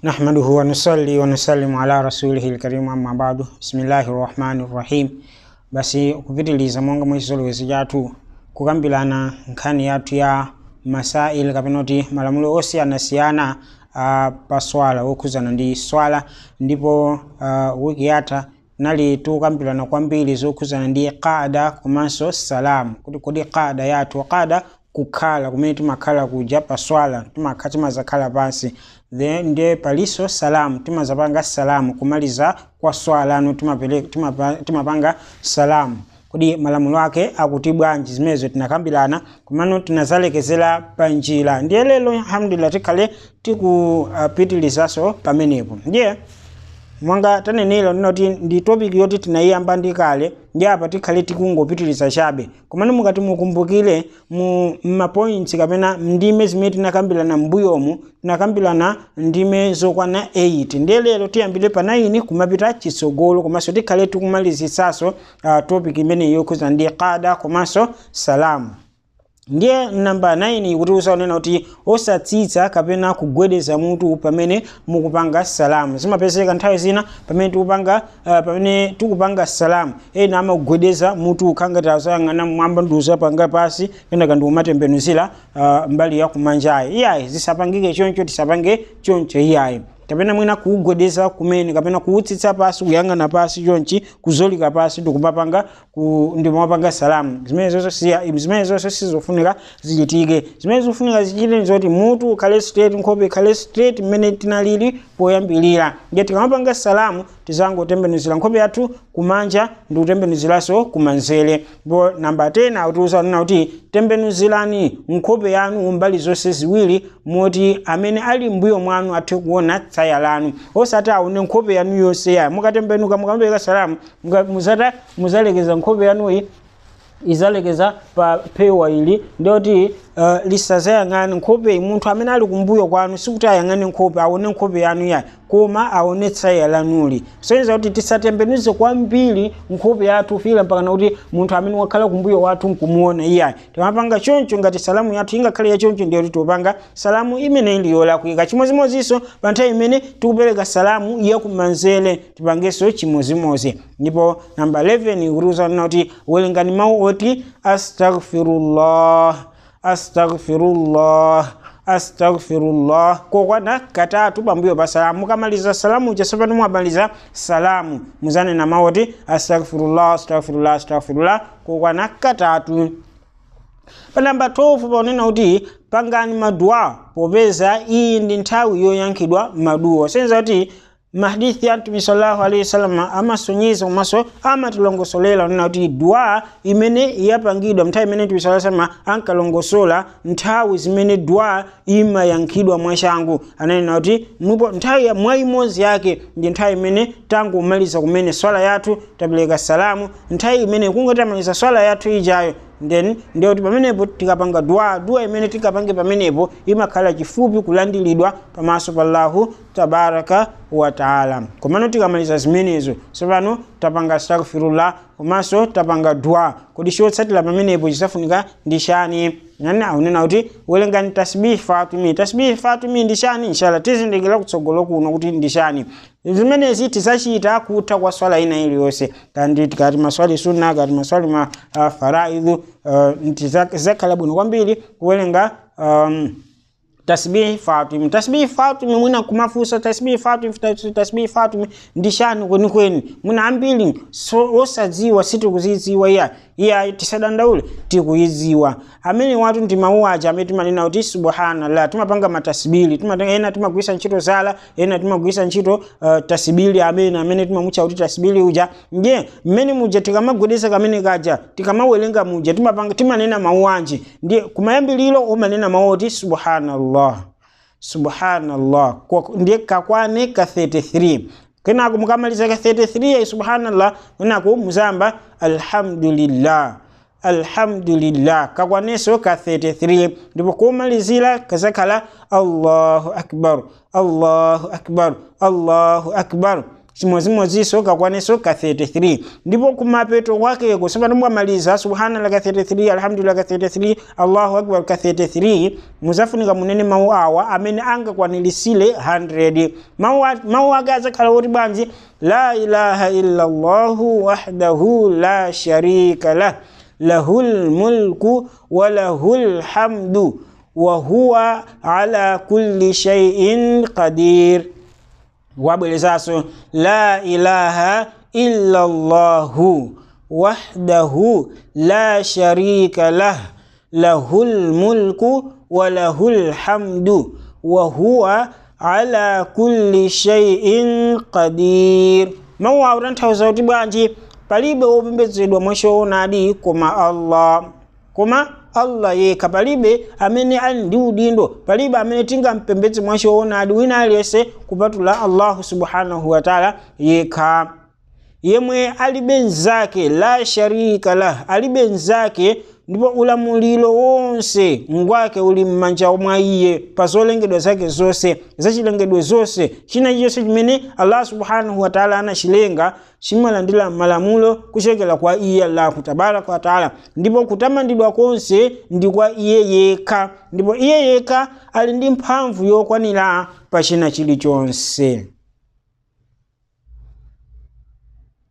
نحمده ونصلي ونسلم على rasulihi lkarimu amma badu bismillahi rahmani rahim basi kupitiliza monga mwisolowezo jathu kukambirana nkhani yathu ya masail kapena kuti malamulo osiyanasiyana uh, pa swala okhuzana ndi swala ndipo uh, wiki yatha nali tukambirana kwambiri zokhuzana ndi qada komanso salamu kuti kodi qada yathu qada kukhala kumene timakhala kuja pa swala timakha timazakhala pansi then ndiye paliso salamu timazapanga salamu kumaliza kwa swala anu timapele- timapa- timapanga salamu kodi malamulo ake akuti bwanji zimenezo tinakambirana komano tinazalekezera pa njira ndiye lero alhamdulillah tikhale tikupitilizaso pamenepo ndiye mwanga tanenero ndinoti ndi topic yoti tinayiyamba ndi kale ndi apa tikhale tikungopitiliza chabe komano mukati mukumbukire mu mapoints kapena ndime zimene tinakambirana m'mbuyomu tinakambirana ndime zokwana 8 ndiye lero tiyambire pa 9 kumapita chitsogolo komanso tikhale tikumalizisaso uh, topic imeneyi yokhuzana ndi qada komanso salamu ndiye namba 9 ikutiuza unena kuti osatsitsa kapena kugwedeza mutu pamene mukupanga salamu zimapezeka nthawi zina pamene tikupanga uh, pamene tikupanga salamu ena amagwedeza mutu ukhangati azayang'ana mwamba ndiuzapanga pasi kenaka ndiumatembenuzira uh, mbali ya kumanjayi iyayi zisapangike choncho tisapange choncho iyayi kapena mwina kuugwedeza kumene kapena kuutsitsa pasi kuyang'ana pasi chonchi kuzolika pasi ndikumapanga ku, ndimapanga salamu zimene zonso siya zimene zonso sizofunika zichitike zimene zofunika zichite nzoti mutu ukhale straight nkhope ikhale straight mmene tinalili poyambilira ndiye tikamapanga salamu tizangotembenuzira nkhope yathu kumanja ndi kutembenuziranso kumanzere ndipo namba 10 akutiuza nena kuti tembenuzirani nkhope yanu mbali zonse ziwiri moti amene ali mbuyo mwanu athe kuona tsaya lanu osati aone nkhope yanu yonse ya mukatembenuka mukamapeka salamu muka- muzata muzalekeza nkhope yanuyi izalekeza pa pewa ili ndiyoti uh, lisazayang'ane nkhope munthu amene ali kumbuyo kwanu sikuti ayang'ane nkhope aone nkhope yanu yayi koma aone tsaya lanuli soyenza kuti tisatembenuze kwambiri nkhope yathu fika mpakana kuti munthu amene wakhala kumbuyo wathu nkumuona iyayi timapanga choncho ngati salamu yathu ingakhale ya choncho ndiyo kuti tipanga salamu imene ili yolakwika chimozimozinso pa nthawi imene tikupereka salamu yakumanzere tipangenso chimozimozi ndipo namba 11 ikutiuza nena kuti werengani mawu oti astaghfirullah astaghfirullah astaghfirullah kokwana katatu pambuyo pa salamu mukamaliza salamu chasopano mwamaliza salamu muzanena mawu oti astaghfirullah astaghfirullah astaghfirullah kokwana katatu pa namba 12 paonena kuti pangani maduwa popeza iyi ndi nthawi yoyankhidwa maduwa senza kuti mahadithi ya mtume sallallahu alaihi wasallam amasonyeza komanso amatilongosolera onena kuti dua imene yapangidwa nthawi imene mtume sallallahu alaihi wasallam ankalongosola nthawi zimene dua imayankhidwa mwachangu ananena kuti mupo nthawi ya mwa imodzi yake ndi nthawi imene tangomaliza kumene swala yathu tapereka salamu nthawi imene kungotamaliza swala yathu ijayo then ndiye kuti pamenepo tikapanga dua dua imene tikapange pamenepo imakhala chifupi kulandiridwa pamaso pa allahu tabaraka wa taala komano tikamaliza zimenezo tsopano tapanga astaghfirullah komanso tapanga dua kodi chotsatira pamenepo chisafunika ndi chani nani aunena kuti werengani tasbihi fatumi tasbihi fatumi ndi chani inshallah tizindikira kutsogolo kuno kuti ndi chani zimenezi tizachita kutha kwa swala ina iliyonse kandi tikati maswali sunna kati maswali ma uh, faraidhu uh, tizakhala bwino kwambiri kuwerenga um, tasbihi fatumi tasbihi fatumi mwina kumafusa tasbihi fatumi tasbihi fatumi ndi chani kwenikweni mwina ambiri so, osadziwa sitikuzidziwa iya iya tisadandaule tikuidziwa amene watu ndi mawu aja amene timanena kuti subhanallah timapanga matasibili timatenga ena timagwisa ntchito zala ena timagwisa ntchito uh, tasibili amene amene timamutcha kuti tasibili uja ndiye mmene muja tikamagwedeza kamene kaja tikamawerenga muja timapanga timanena mawu anji ndiye kumayambiliro umanena mawu oti subhanallah subhanallah Kwa- ndiye kakwane ka 33 kenako mukamaliza ka 33 ya subhanallah kenako muzamba alhamdulillah alhamdulillah kakwaneso ka 33 ndipo kumalizira kazakhala allahu akbar allahu akbar allahu akbar chimodzimodzinso kakwanenso ka 33 ndipo kumapeto kwakeko sipano mwamaliza subhanallah ka 33 alhamdulillah ka 33 allahu akbar ka 33 muzafunika munene mawu awa amene angakwanilisire 100 mawu a- mawu ake adzakhala oti bwanji la ilaha illa llahu wahdahu la sharika lah lahu lmulku wa lahu lhamdu wa huwa ala kulli shay'in qadir wabwerezaso la ilaha illa llahu wahdahu la sharika lah lahu lmulku wa lahu lhamdu wa huwa ala kulli shay'in qadir mawu awo tanthauza kuti bwanji palibe wopembedzedwa mwachoonadi koma allah koma allah yekha palibe amene ali ndi udindo palibe amene tingampembedze mwachoonadi wina aliyense kupatula allahu subhanahu wataala yekha yemwe alibe nzake la sharika lah alibe nzake ndipo ulamuliro wonse ngwake uli m'manja mwa iye pa zolengedwa zake zonse zachilengedwe zonse china chilichonse chimene allah subhanahu wataala anachilenga chimalandira malamulo kuchokera kwa iye allahu tabaraka wataala ndipo kutamandidwa konse ndi kwa iye yekha ndipo iye yekha ali ndi mphamvu yokwanira pa china chilichonse